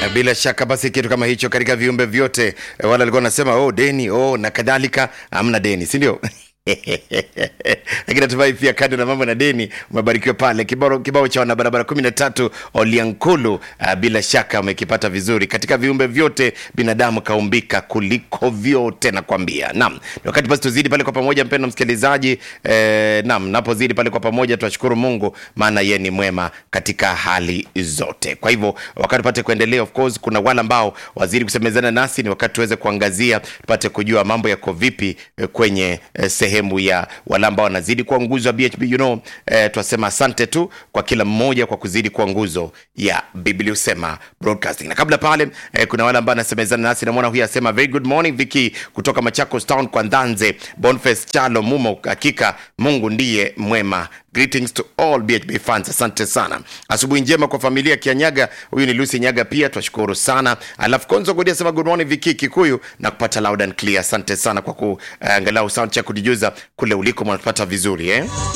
Eh, bila shaka basi kitu kama hicho katika viumbe vyote eh, wale walikuwa wanasema oh, deni oh, na kadhalika hamna deni si ndio lakini natumai pia kando na mambo na deni umebarikiwa pale kibao, kibao cha wanabarabara kumi na tatu oliankulu uh, bila shaka umekipata vizuri katika viumbe vyote binadamu kaumbika kuliko vyote nakwambia naam ni wakati basi tuzidi pale kwa pamoja mpendo msikilizaji eh, naam napozidi pale kwa pamoja tunashukuru mungu maana ye ni mwema katika hali zote kwa hivyo wakati tupate kuendelea of course kuna wale ambao wazidi kusemezana nasi ni wakati tuweze kuangazia tupate kujua mambo yako vipi eh, kwenye eh, sehemu ya wale ambao wanazidi kuwa nguzo ya bhb you know, eh, twasema asante tu kwa kila mmoja kwa kuzidi kuwa nguzo ya biblia usema broadcasting na kabla pale eh, kuna wale ambao anasemezana nasi namwona huyu asema very good morning viki kutoka machakos town kwa ndanze bonface chalo mumo hakika mungu ndiye mwema greetings to all bhb fans asante sana asubuhi njema kwa familia kianyaga huyu ni lucy nyaga pia twashukuru sana alafu konzo godi asema good morning viki kikuyu na kupata loud and clear asante sana kwa kuangalau uh, sound check kutujuza kule uliko mnatupata vizuri eh?